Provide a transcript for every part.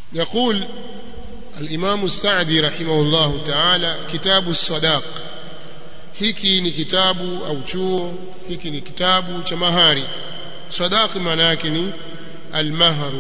يقول الإمام السعدي رحمه الله تعالى كتاب الصداق hiki ni kitabu au chuo hiki ni kitabu cha mahari sadaqi maana yake ni almahru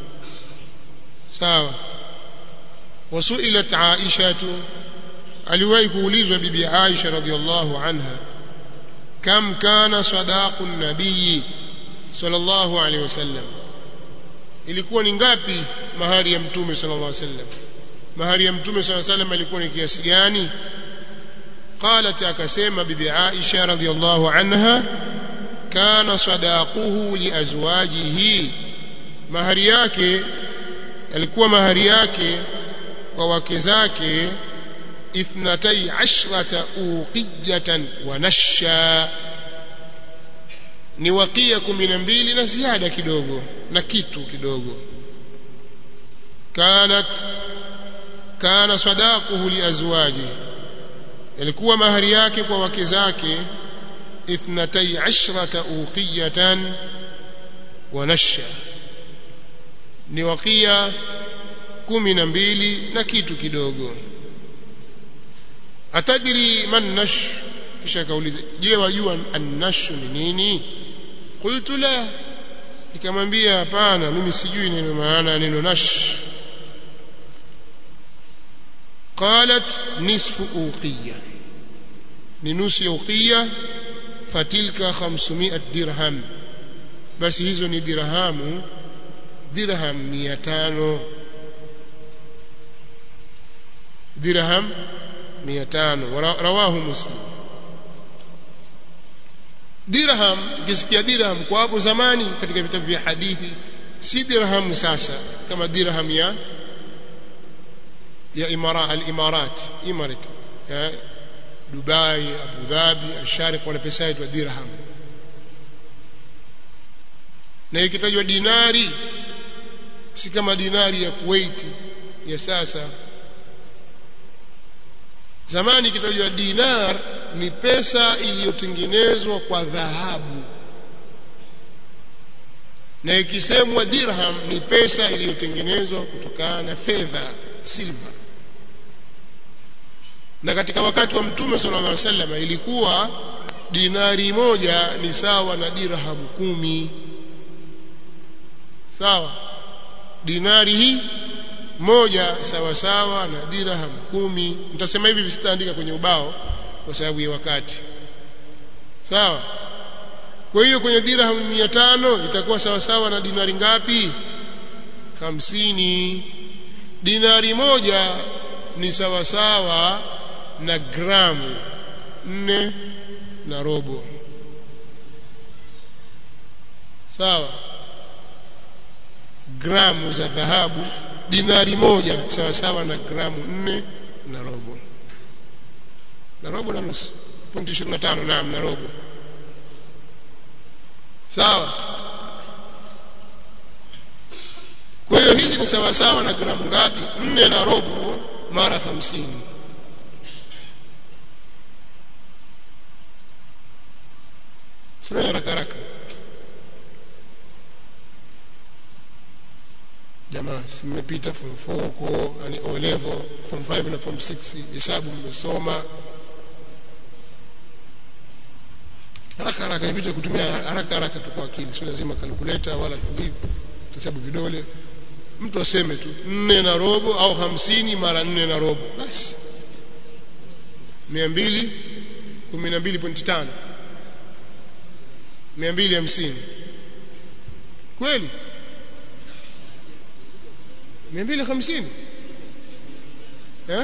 sawa wasuilat aisha aliwahi kuulizwa bibi aisha radhiallahu anha kam kana sadaqu nabii sallallahu alaihi wasallam ilikuwa ni ngapi mahari ya mtume sallallahu alaihi wasallam mahari ya mtume sallallahu alaihi wasallam ilikuwa ni kiasi gani قالت akasema bibi Aisha radhiallahu anha kana sadaquhu liazwajihi mahari yake alikuwa mahari yake kwa wake zake ithnatai ashrata uqiyatan wa nasha ni wakia kumi na mbili na ziada kidogo na kitu kidogo kanat kana sadaquhu liazwajihi yalikuwa mahari yake kwa wake zake ithnatai ashrata uqiyatan wa nasha ni wakia kumi na mbili na kitu kidogo atadri man nash kisha kauliza je wajua annashu ni nini qultu la nikamwambia hapana mimi sijui neno maana neno nash قالت نصف أوقية لنصف أوقية فتلك خمسمائة درهم بس hizo ni dirhamu dirham mia tano dirham mia tano rawahu muslim dirham ukisikia dirham kwa hapo zamani katika vitabu vya hadithi si dirham sasa kama dirham ya ya imara al-imarat imarat ya Dubai Abu Dhabi Al-Sharq wana pesa yetu dirham na ikitajwa dinari si kama dinari ya Kuwait ya sasa zamani ikitajwa dinar ni pesa iliyotengenezwa kwa dhahabu na ikisemwa dirham ni pesa iliyotengenezwa kutokana na fedha silver na katika wakati wa mtume sallallahu alaihi wasallam ilikuwa dinari moja ni sawa na dirhamu kumi sawa dinari hii moja sawa sawa na dirham kumi mtasema hivi visitaandika kwenye ubao kwa sababu ya wakati sawa kwa hiyo kwenye dirham mia tano itakuwa sawa sawa na dinari ngapi hamsini dinari moja ni sawa sawa na gramu nne na robo sawa gramu za dhahabu dinari moja sawa sawa na gramu nne na robo na robo na nusu pointi ishirini na tano naam na robo sawa kwa hiyo hizi ni sawa sawa na gramu ngapi nne na robo mara hamsini Semeni haraka haraka. Jamaa, simepita form 4 huko, yani O level, form 5 na form 6, hesabu mmesoma. Haraka haraka nipite kutumia haraka haraka tu kwa akili, sio lazima calculator wala kivipi, hesabu vidole. Mtu aseme tu nne na robo au hamsini mara nne na robo, basi mia mbili kumi na mbili pointi tano mia mbili hamsini kweli mia mbili hamsini eh?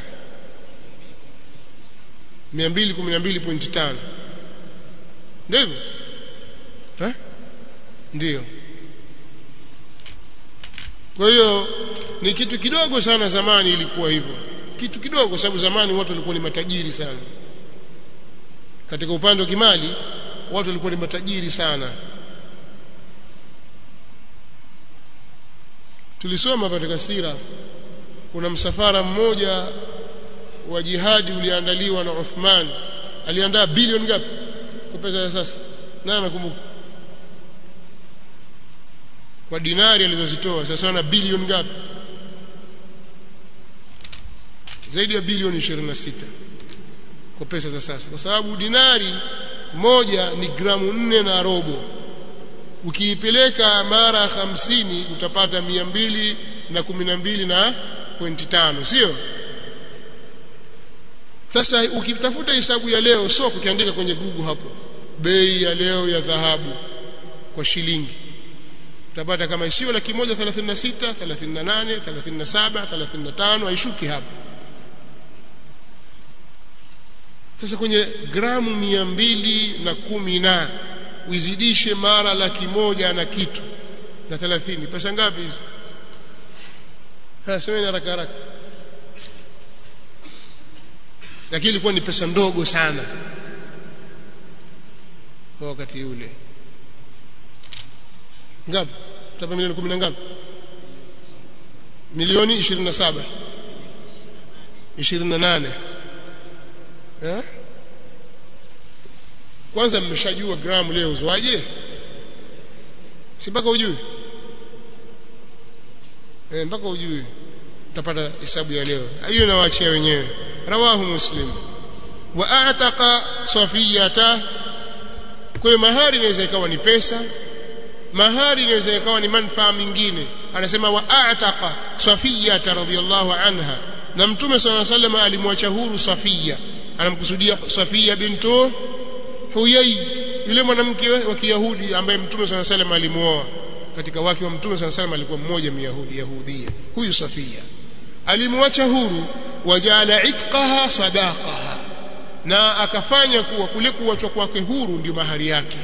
mia mbili kumi na mbili pointi tano ndivyo eh? ndio kwa hiyo ni kitu kidogo sana zamani ilikuwa hivyo kitu kidogo sababu zamani watu walikuwa ni matajiri sana katika upande wa kimali watu walikuwa ni matajiri sana tulisoma katika sira kuna msafara mmoja wa jihadi uliandaliwa na Uthman aliandaa bilioni ngapi kwa pesa ya sasa nani anakumbuka kwa dinari alizozitoa sasa na bilioni ngapi zaidi ya bilioni 26 kwa pesa za sasa kwa sababu dinari moja ni gramu nne na robo ukiipeleka mara hamsini utapata mia mbili na kumi na mbili na pointi tano sio sasa ukitafuta hesabu ya leo sio ukiandika kwenye google hapo bei ya leo ya dhahabu kwa shilingi utapata kama isiyo laki moja thelathini na sita thelathini na nane thelathini na saba thelathini na tano haishuki hapo sasa kwenye gramu mia mbili na kumi na uizidishe mara laki moja na kitu na thelathini pesa ngapi hizo semeni haraka haraka lakini ilikuwa ni pesa ndogo sana kwa wakati ule ngapi tutapa milioni kumi na ngapi milioni ishirini na saba ishirini na nane eh? kwanza mmeshajua gramu leo uzwaje si mpaka ujue eh, mpaka ujue utapata hesabu ya leo hiyo nawaachia wenyewe rawahu muslim wa a'taqa safiyata kwa hiyo mahari inaweza ikawa ni pesa mahari inaweza ikawa ni manufaa mingine anasema wa a'taqa safiyata radhiyallahu anha na mtume sallallahu alayhi wasallam alimwacha huru safia anamkusudia safia bintu huyai yule mwanamke wa kiyahudi ambaye mtume sallallahu alayhi wasallam alimuoa katika wake wa mtume sallallahu alayhi wasallam alikuwa mmoja myahudi yahudia huyu safia alimwacha huru wajala itqaha sadaqaha na akafanya kuwa kule kuachwa kwake huru ndio mahari yake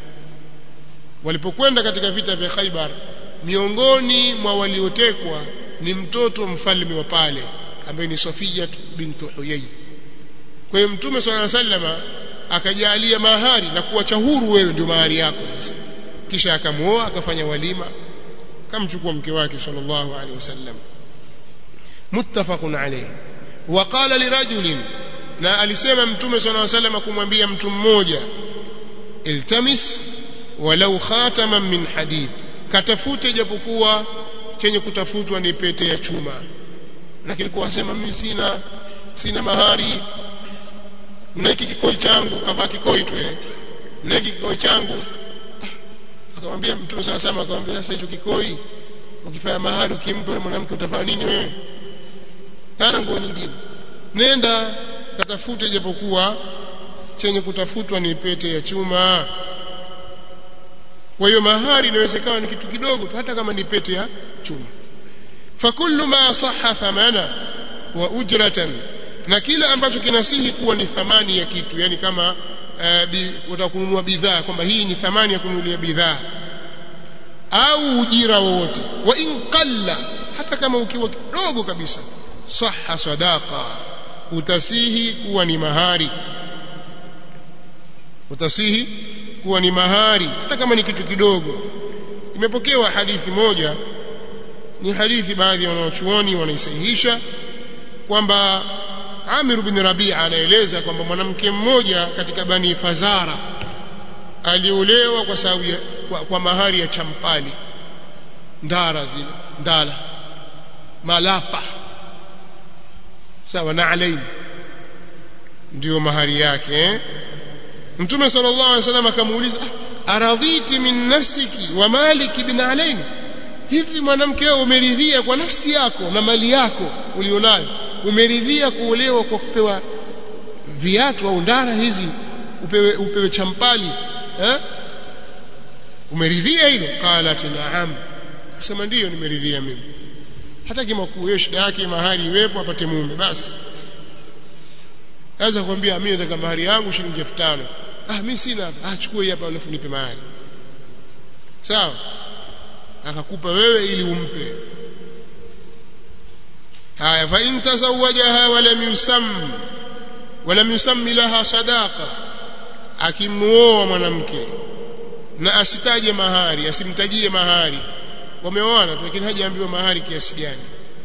walipokwenda katika vita vya Khaibar miongoni mwa waliotekwa ni mtoto mfalme wa pale ambaye ni Safia bintu Huyai kwa hiyo mtume sallallahu alaihi wasallam akajalia mahari na kuacha huru wewe ndio mahari yako sasa kisha akamuoa akafanya walima kamchukua mke wake sallallahu alaihi wasallam muttafaqun alayhi وقال لرجل na alisema mtume صلى الله عليه وسلم kumwambia mtu mmoja iltamis walau khataman min hadid katafute japokuwa chenye kutafutwa ni pete ya chuma lakini kwa sema mimi sina sina mahari na hiki kikoi changu kavaa kikoi tu na hiki kikoi changu akamwambia mtume sana sana akamwambia sasa hicho kikoi ukifanya mahari ukimpa mwanamke utafanya nini wewe kana nguo nyingine nenda katafute japokuwa chenye kutafutwa ni pete ya chuma kwa hiyo mahari inawezekana ni kitu kidogo hata kama ni pete ya chuma fakullu ma sahha thamana wa ujratan na kila ambacho kinasihi kuwa ni thamani ya kitu yani kama uh, kununua bidhaa kwamba hii ni thamani ya kununulia bidhaa au ujira wowote wa in qalla hata kama ukiwa kidogo kabisa sahha sadaqa utasihi kuwa ni mahari utasihi kuwa ni mahari hata kama ni kitu kidogo imepokewa hadithi moja ni hadithi baadhi ya wanaochuoni wanaisahihisha kwamba Amir bin Rabi'a anaeleza kwamba mwanamke mmoja katika Bani Fazara aliolewa kwa sababu kwa, kwa mahari ya champali ndara zile ndala malapa sawa na alaini ndio mahari yake eh? Mtume sallallahu alaihi wasallam akamuuliza aradhiti min nafsiki wa maliki bin alaini hivi mwanamke wewe umeridhia kwa nafsi yako na mali yako ulionayo umeridhia kuolewa kwa kupewa viatu au ndara hizi upewe, upewe champali eh? umeridhia hilo qalat naam akasema ndiyo nimeridhia mimi hata kama kuwe shida yake mahari iwepo apate mume basi aweza kuambia mimi nataka mahari yangu shilingi 5000 ah mimi sina ah chukua hii hapa alafu nipe mahari sawa akakupa wewe ili umpe haya fa in tazawajaha wa lam yusam wa lam yusammi laha sadaqa akimuoa mwanamke na asitaje mahari asimtajie mahari wameoana lakini hajaambiwa mahari kiasi gani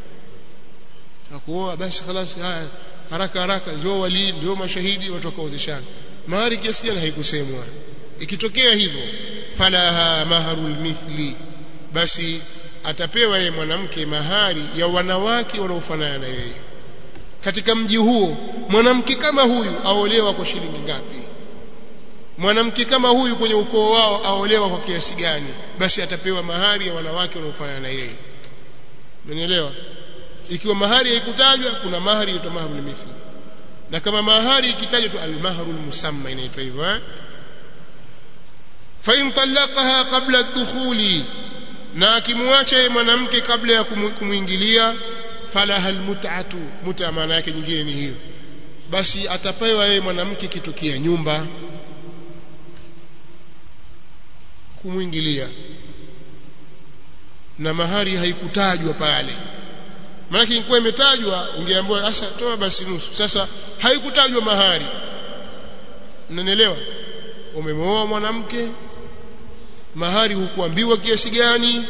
akuoa basi خلاص haya haraka haraka ndio wali ndio mashahidi watu wakaozeshana mahari kiasi gani haikusemwa ikitokea hivyo falaha maharul mithli basi atapewa yeye mwanamke mahari ya wanawake wanaofanana na yeye katika mji huo mwanamke kama huyu aolewa kwa shilingi ngapi mwanamke kama huyu kwenye ukoo wao aolewa kwa kiasi gani basi atapewa mahari ya wanawake wanaofanana na yeye umenielewa ikiwa mahari haikutajwa kuna mahari inaitwa mahrul mithli na kama mahari ikitajwa tu almahrul musamma inaitwa hivyo eh fa in talaqaha qabla ad-dukhuli na akimwacha yeye mwanamke kabla ya kumwingilia falaha almut'atu muta maana yake nyingine ni hiyo basi atapewa yeye mwanamke kitukia nyumba kumwingilia na mahari haikutajwa pale maana ingekuwa imetajwa ungeambiwa sasa toa basi nusu sasa haikutajwa mahari unanielewa umemooa mwanamke mahari hukuambiwa kiasi gani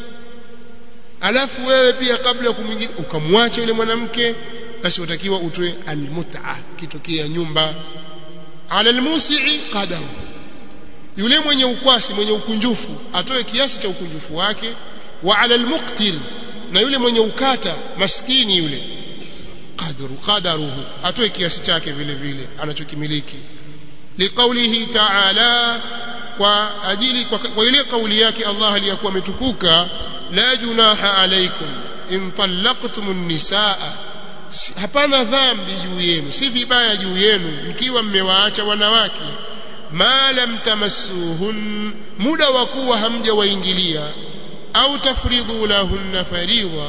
alafu wewe pia kabla ya kumwingilia ukamwacha yule mwanamke basi utakiwa utoe almut'a kitokea nyumba ala almusii qadaru yule mwenye ukwasi mwenye ukunjufu atoe kiasi cha ukunjufu wake wa ala almuqtir na yule mwenye ukata maskini yule qadru qadaruhu atoe kiasi chake vile vile anachokimiliki liqaulihi ta'ala kwa ajili kwa, kwa ile kauli yake Allah aliyakuwa ametukuka la junaha alaikum in talaqtumun nisaa hapana dhambi juu yenu si vibaya juu yenu mkiwa mmewaacha wanawake ma lam tamassuhun muda wa kuwa hamjawaingilia au tafridhu lahunna faridha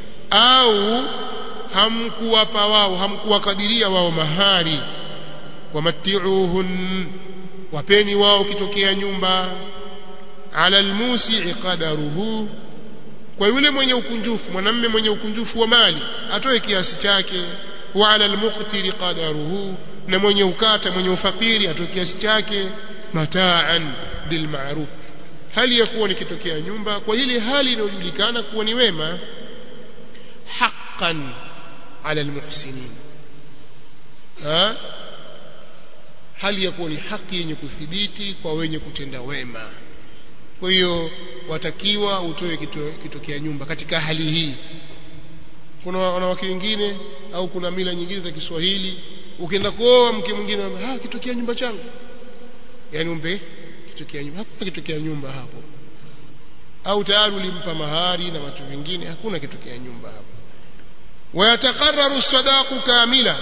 au hamkuwapa wao hamkuwakadiria wao mahari wamatti'uhun wapeni wao kitokea nyumba ala almusii qadaruhu kwa yule mwenye ukunjufu mwanamme mwenye ukunjufu wa mali atoe kiasi chake wa ala almuqtiri qadaruhu na mwenye ukata mwenye ufakiri atoe kiasi chake mataan bil ma'ruf hali ya kuwa nikitokea nyumba kwa ile hali inayojulikana kuwa ni wema haqqan ala almuhsinin ha hali ya kuwa ni haki yenye kuthibiti kwa wenye kutenda wema kwa hiyo watakiwa utoe kitokea nyumba katika hali hii kuna wanawake wengine au kuna mila nyingine za Kiswahili ukienda kuoa mke mwingine ah kitokea nyumba changu yani umpe kitokea nyumba hakuna kitokea nyumba hapo au tayari ulimpa mahari na watu wengine hakuna kitokea nyumba hapo wayatakarraru sadaqu kamila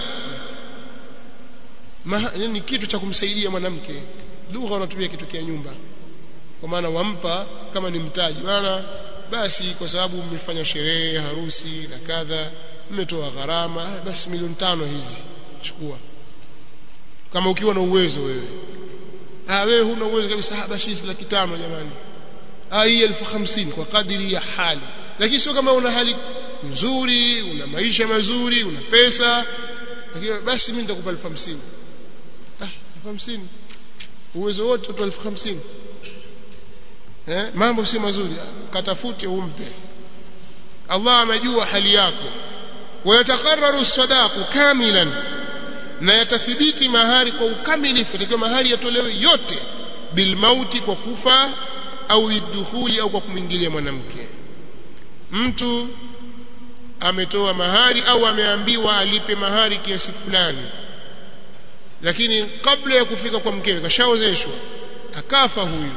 ni kitu cha kumsaidia mwanamke lugha wanatumia kitokea nyumba kwa maana wampa kama ni mtaji bana basi kwa sababu mmefanya sherehe harusi na kadha mmetoa gharama basi milioni tano hizi chukua kama ukiwa na uwezo wewe ah wewe huna uwezo kabisa ah basi hizi laki tano jamani ah hii elfu hamsini kwa kadiri ya hali lakini sio kama una hali nzuri una maisha mazuri una pesa lakini basi mimi nitakupa elfu hamsini ah elfu hamsini uwezo wote utoa elfu hamsini eh mambo si mazuri katafute umpe Allah anajua hali yako wayatakarraru sadaqu kamilan na yatathibiti mahari kwa ukamilifu itakiwa mahari yatolewe yote bilmauti kwa kufa au idukhuli au kwa kumwingilia mwanamke mtu ametoa mahari au ameambiwa alipe mahari kiasi fulani lakini kabla ya kufika kwa mkewe kashaozeshwa akafa huyu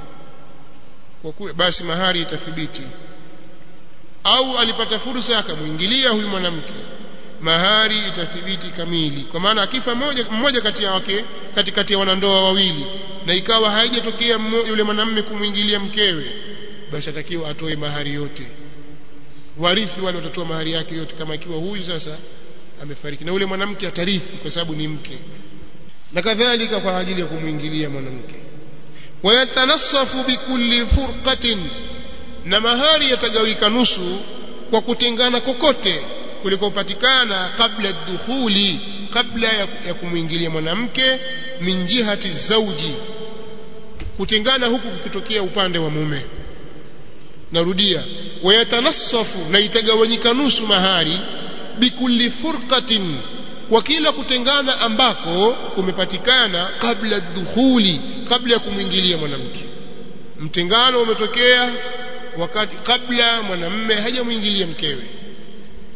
kwa kuwa basi mahari itathibiti au alipata fursa akamwingilia huyu mwanamke mahari itathibiti kamili kwa maana akifa mmoja mmoja kati ya wake katikati ya wanandoa wawili na ikawa haijatokea yule mwanamume kumwingilia mkewe basi atakiwa atoe mahari yote warithi wale watatoa mahari yake yote kama ikiwa huyu sasa amefariki na yule mwanamke atarithi kwa sababu ni mke na kadhalika kwa ajili ya kumwingilia mwanamke wayatanassafu bikulli furqatin na mahari yatagawika nusu kwa kutengana kokote kulikopatikana kabla dukhuli kabla ya, ya kumwingilia mwanamke min jihati zauji kutengana huku kukitokea upande wa mume narudia wayatanassafu na itagawanyika nusu mahari bikulli furqatin kwa kila kutengana ambako kumepatikana kabla dukhuli kabla ya kumwingilia mwanamke mtengano umetokea wakati kabla mwanamme hajamwingilia mkewe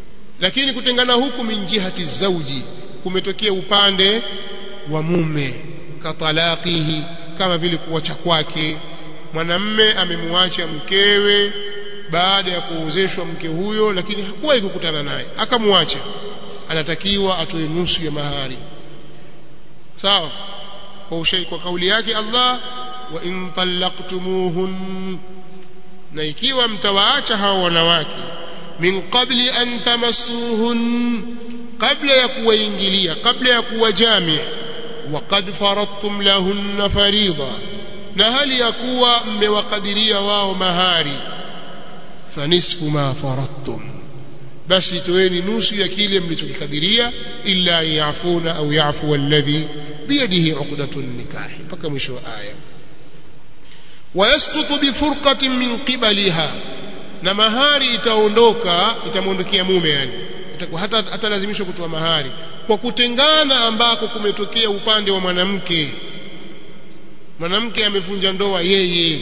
lakini kutengana huku min jihati zauji kumetokea upande wa mume katalaqihi kama vile kuacha kwake mwanamme amemwacha mkewe baada ya kuozeshwa mke huyo lakini hakuwahi kukutana naye akamwacha anatakiwa atoe nusu ya mahari sawa kwa ushai kwa kauli yake Allah wa in talaqtumuhun na ikiwa mtawaacha hao wanawake min qabli an tamassuhun kabla ya kuwaingilia kabla ya kuwajami wa qad faradtum lahunna faridha na hali ya kuwa mmewakadiria wao mahari fanisfu ma faradtum basi toeni nusu ya kile mlichokikadiria illa yafuna au yafu alladhi biyadihi uqdatun nikahi mpaka mwisho wa aya wayasqutu bifurqatin min qibaliha na mahari itaondoka itamwondokea mume yani itakuwa hata atalazimishwa kutoa mahari kwa kutengana ambako kumetokea upande wa mwanamke mwanamke amevunja ndoa yeye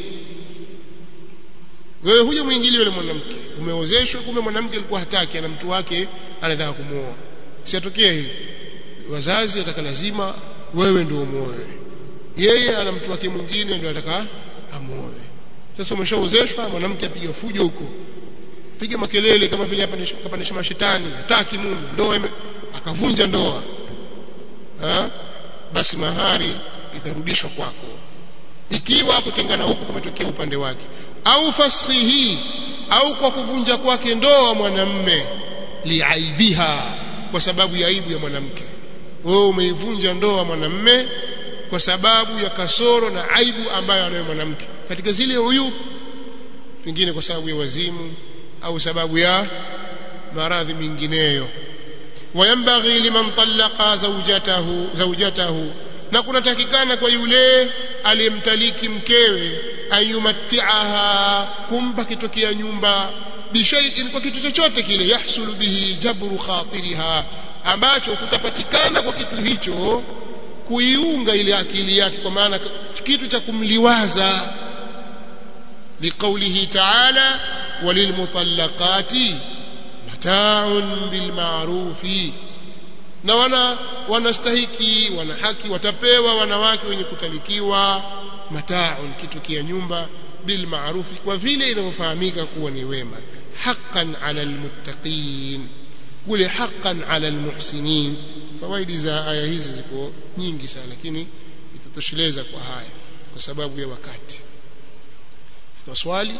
wewe huja mwingili yule mwanamke umeozeshwa kumbe mwanamke alikuwa hataki ana mtu wake anataka kumuoa siatokea hivi wazazi wataka lazima wewe ndio umuoe yeye ana mtu wake mwingine ndio anataka amuoe sasa umeshaozeshwa mwanamke apiga fujo huko piga makelele kama vile hapa kapandisha mashetani hataki mume ndoa akavunja ndoa ha? basi mahari itarudishwa kwako ikiwa kutengana huko kumetokea upande wake au fashihi au kwa kuvunja kwake ndoa mwanamme liaibiha kwa sababu ya aibu ya mwanamke wewe umeivunja ndoa mwanamme kwa sababu ya kasoro na aibu ambayo anayo mwanamke katika zile huyu pengine kwa sababu ya wazimu au sababu ya maradhi mengineyo wayambaghi liman talaqa zawjatahu zawjatahu na kunatakikana kwa yule aliyemtaliki mkewe ayumattiaha kumpa kitokea nyumba bishaiin kwa kitu chochote kile yahsulu bihi jabru khatiriha ambacho kutapatikana kwa kitu hicho kuiunga ile akili yake kwa maana kitu cha kumliwaza liqaulihi ta'ala walilmutallaqati mata'un bilma'rufi na wana wanastahiki wana haki watapewa wanawake wenye kutalikiwa mata'un kitu kia nyumba bilma'rufi kwa vile inavyofahamika kuwa ni wema haqqan 'ala almuttaqin kule haqqan 'ala almuhsinin fawaidi za aya hizi ziko nyingi sana lakini itatosheleza kwa haya kwa sababu ya wakati tutaswali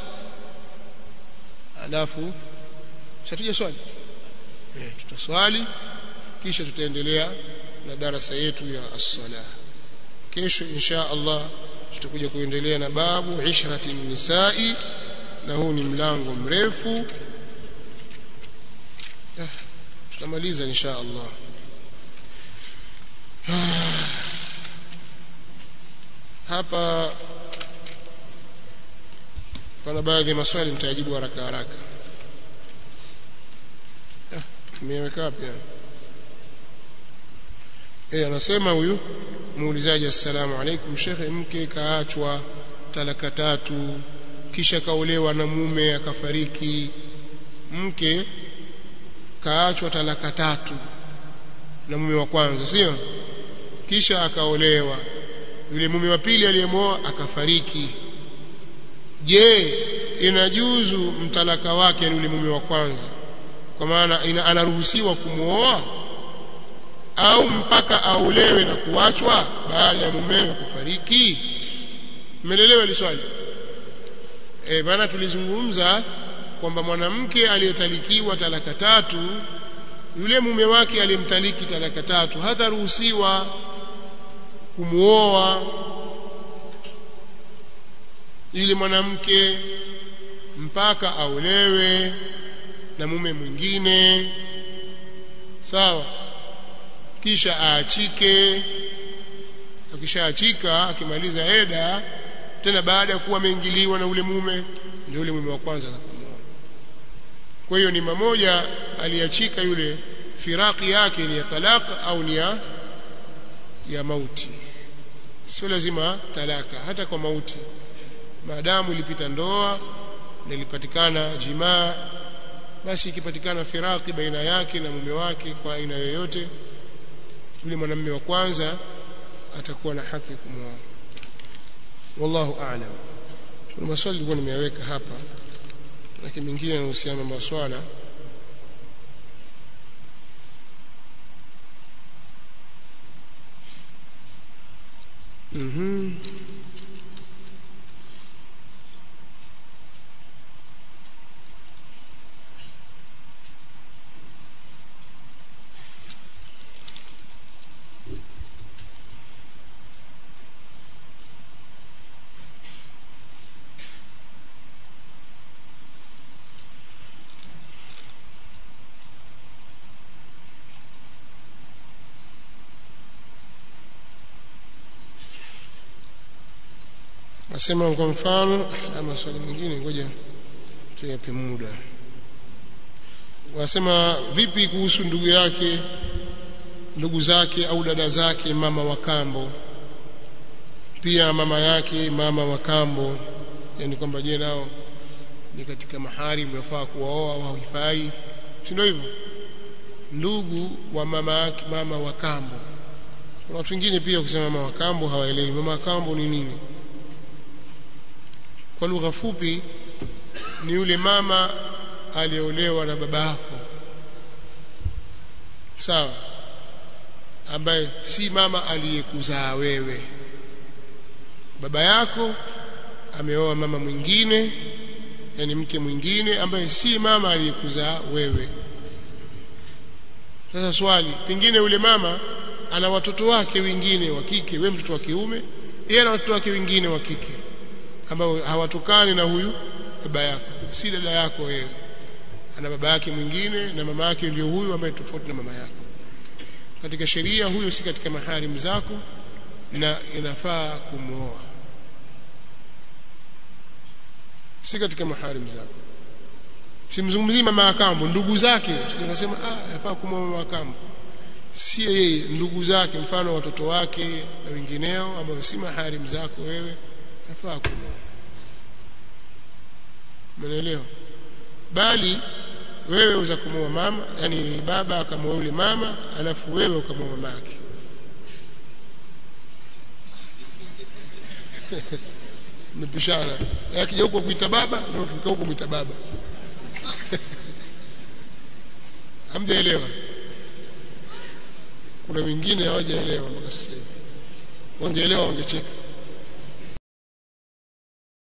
alafu shatuja swali eh tutaswali kisha tutaendelea na darasa yetu ya as-sala kesho insha Allah tutakuja kuendelea na babu ishrati nisai na huu ni mlango mrefu ah, tutamaliza insha Allah hapa pana baadhi ya maswali mtayajibu haraka haraka nimeweka wapi eh anasema huyu muulizaji assalamu alaikum shekhe mke kaachwa talaka tatu kisha kaolewa na mume akafariki mke kaachwa talaka tatu na mume wa kwanza sio kisha akaolewa yule mume wa pili aliyemoa akafariki je inajuzu mtalaka wake ni yule mume wa kwanza kwa maana ina, anaruhusiwa kumwoa au mpaka aolewe na kuachwa baada ya mumewe kufariki umeelewa hili swali eh bana tulizungumza kwamba mwanamke aliyetalikiwa talaka tatu yule mume wake aliyemtaliki talaka tatu hataruhusiwa kumuoa ili mwanamke mpaka aolewe na mume mwingine sawa kisha aachike akishaachika akimaliza eda tena baada ya kuwa ameingiliwa na ule mume ndio ule mume wa kwanza atakumwoa kwa hiyo ni mamoja aliachika yule firaki yake ni ya talaka au ni ya ya mauti sio lazima talaka hata kwa mauti maadamu ilipita ndoa na ilipatikana jimaa basi ikipatikana firaki baina yake na mume wake kwa aina yoyote yule mwanamume wa kwanza atakuwa na haki ya kumwoa wallahu a'lam kuna maswali nilikuwa nimeyaweka hapa lakini mengine yanahusiana na maswala mhm Nasema kwa mfano ama swali mengine ngoja tuyape muda. Wasema vipi kuhusu ndugu yake ndugu zake au dada zake mama wa kambo pia mama yake mama wa kambo yani kwamba je nao ni katika mahari mnafaa kuwaoa au haifai si ndio hivyo ndugu wa mama yake mama wa kambo kuna watu wengine pia kusema mama wa kambo hawaelewi mama wa kambo ni nini kwa lugha fupi ni yule mama aliolewa na baba yako sawa ambaye si mama aliyekuzaa wewe baba yako ameoa mama mwingine yani mke mwingine ambaye si mama aliyekuzaa wewe sasa swali pengine yule mama ana watoto wake wengine wa kike wewe mtoto wa kiume yeye ana watoto wake wengine wa kike ambao hawatokani na huyu baba yako si dada yako wewe ana baba yake mwingine na mama yake ndio huyu ambaye tofauti na mama yako katika sheria huyo si katika maharim zako na inafaa kumwoa si katika maharim zako simzungumzii mama akambo ndugu zake sikasema ah yafaa kumwoa mama akambo si yeye ndugu zake mfano watoto wake na wengineo ambao si maharim zako wewe yafaa kumwoa umeelewa bali wewe uza kumwoa mama yani baba akamwoa yule mama alafu wewe ukamwoa mama yake mmepishana akija huko kuita baba na ukifika huko kuita baba hamjaelewa kuna wengine hawajaelewa mpaka sasa hivi wangeelewa wangecheka